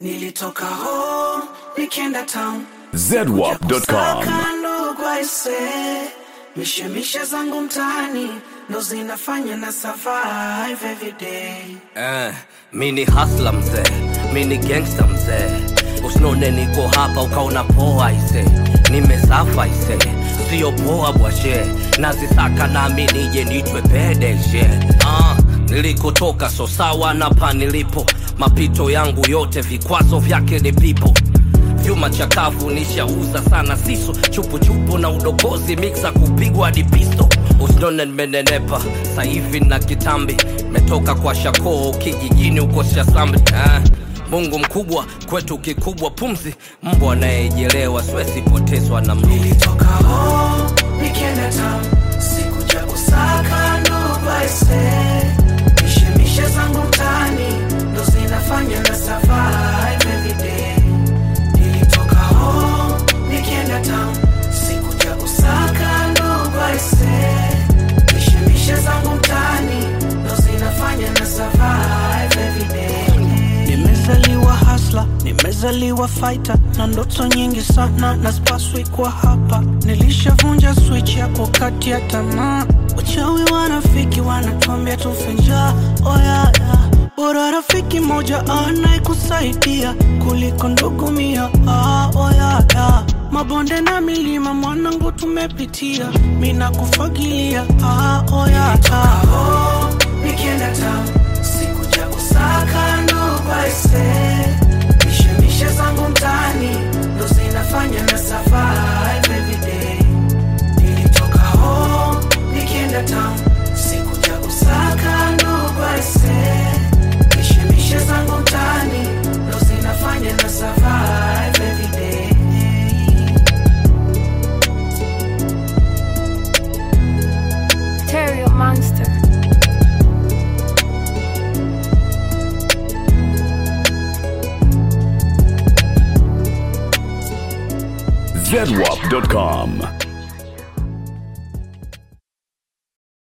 Nilitoka home nikienda town zedwap.com kusaka ndugu aise, mishemishe zangu mtaani ndo zinafanya na survive every day. Eh, mi ni hasla mzee, mi ni gangsta mzee. Usinone niko hapa ukaona poa ise, nimesafa ise, sio poa bwashe, nazisaka nami nije nitwe pedeshe. Ah, nilikotoka so sawa na pa nilipo, mapito yangu yote vikwazo vyake ni pipo vyuma chakavu nishauza sana siso chupuchupu na udokozi miksa kupigwa hadi pisto usinone nimenenepa sahivi na kitambi metoka kwa shakoo kijijini huko shasambi eh. mungu mkubwa kwetu kikubwa pumzi mbwa anayejelewa siwesipotezwa na mluzi Nilitoka home nikienda town sikuja kusaka ndugu aise, mishemishe zangu mtaani ndo zinafanya na survive every day. Nilitoka home nikienda town sikuja kusaka ndugu aise, mishemishe zangu mtaani ndo zinafanya na survive every day. Nimezaliwa hasla, nimezaliwa fighter na ndoto nyingi sana na spaswi kwa hapa. Nilishavunja switch ya kukati ya tamaa, wachawi wanafiki wanatuambia tufe njaa. Oh yeah, yeah. Bora rafiki moja anayekusaidia kuliko ndugu mia. Ah, oh yeah, yeah. Mabonde na milima mwanangu tumepitia, mina kufagilia. Ah, oh yeah, yeah. Nikienda town sikuja kusaka ndugu aise, mishemishe zangu mtaani ndo zinafanya na survive every day. Nilitoka home nikienda town sikuja kusaka ndugu aise, mishemishe zangu mtaani ndo zinafanya na survive every day. Terrio Monster. zedwap.com